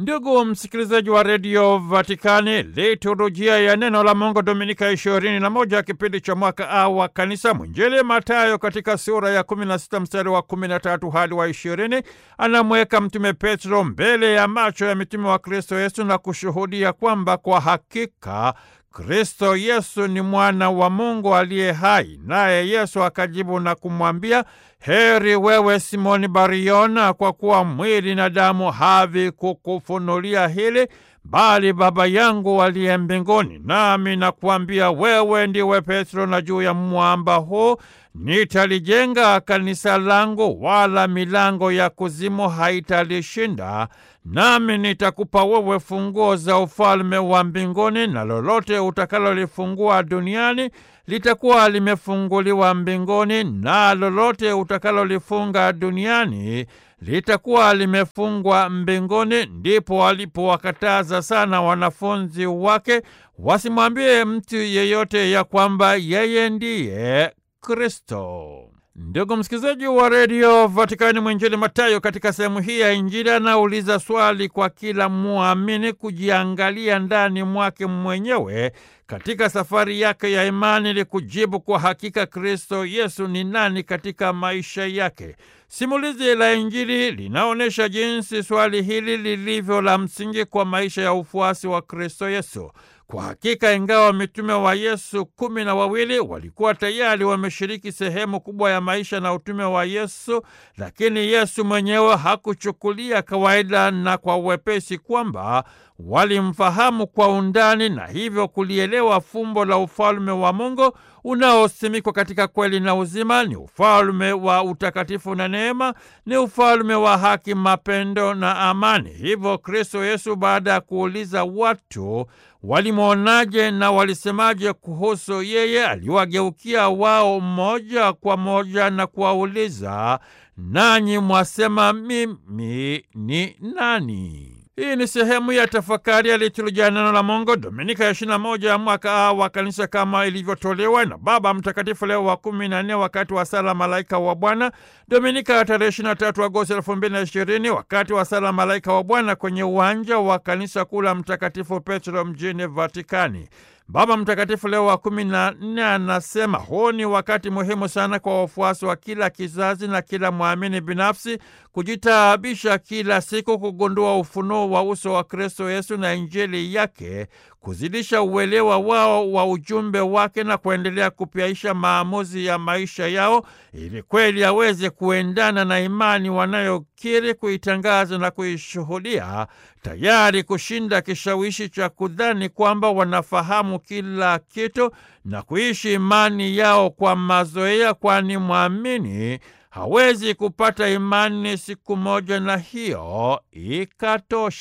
Ndugu msikilizaji wa redio Vatikani, liturujia ya neno la Mungu Dominika ishirini na moja kipindi cha mwaka A wa Kanisa, mwinjili Matayo katika sura ya kumi na sita mstari wa kumi na tatu hadi wa ishirini anamweka Mtume Petro mbele ya macho ya mitume wa Kristo Yesu na kushuhudia kwamba kwa hakika Kristo Yesu ni mwana wa Mungu aliye hai. Naye Yesu akajibu na kumwambia, heri wewe Simoni Bariona, kwa kuwa mwili na damu havikukufunulia hili, bali Baba yangu aliye mbinguni. Nami nakuambia wewe ndiwe Petro, na juu ya mwamba huu nitalijenga kanisa langu, wala milango ya kuzimu haitalishinda. Nami nitakupa wewe funguo za ufalme wa mbinguni, na lolote utakalolifungua duniani litakuwa limefunguliwa mbinguni, na lolote utakalolifunga duniani litakuwa limefungwa mbinguni. Ndipo walipowakataza sana wanafunzi wake wasimwambie mtu yeyote ya kwamba yeye ndiye Kristo. Ndugu msikilizaji wa redio Vatikani, mwinjili Matayo katika sehemu hii ya Injili anauliza swali kwa kila muamini kujiangalia ndani mwake mwenyewe katika safari yake ya imani ili kujibu kwa hakika Kristo Yesu ni nani katika maisha yake. Simulizi la Injili linaonyesha jinsi swali hili lilivyo la msingi kwa maisha ya ufuasi wa Kristo Yesu. Kwa hakika ingawa mitume wa Yesu kumi na wawili walikuwa tayari wameshiriki sehemu kubwa ya maisha na utume wa Yesu, lakini Yesu mwenyewe hakuchukulia kawaida na kwa uwepesi kwamba walimfahamu kwa undani na hivyo kulielewa fumbo la ufalme wa Mungu unaosimikwa katika kweli na uzima. Ni ufalme wa utakatifu na neema, ni ufalme wa haki, mapendo na amani. Hivyo Kristo Yesu, baada ya kuuliza watu walimwonaje na walisemaje kuhusu yeye, aliwageukia wao moja kwa moja na kuwauliza, nanyi mwasema mimi ni nani? Hii ni sehemu ya tafakari ya liturujia neno la Mungu Dominika ya ishirini na moja ya mwaka A wa Kanisa kama ilivyotolewa na Baba Mtakatifu Leo wa kumi na nne wakati wa sala Malaika wa Bwana, Dominika ya tarehe ishirini na tatu Agosti elfu mbili na ishirini wakati wa sala Malaika wa Bwana kwenye uwanja wa kanisa kuu la Mtakatifu Petro mjini Vatikani. Baba Mtakatifu Leo wa kumi na nne anasema huu ni wakati muhimu sana kwa wafuasi wa kila kizazi na kila mwamini binafsi kujitaabisha kila siku kugundua ufunuo wa uso wa Kristo Yesu na Injili yake, kuzidisha uelewa wao wa ujumbe wake na kuendelea kupyaisha maamuzi ya maisha yao ili kweli aweze kuendana na imani wanayokiri, kuitangaza na kuishuhudia, tayari kushinda kishawishi cha kudhani kwamba wanafahamu kila kitu na kuishi imani yao kwa mazoea, kwani mwamini hawezi kupata imani siku moja na hiyo ikatosha.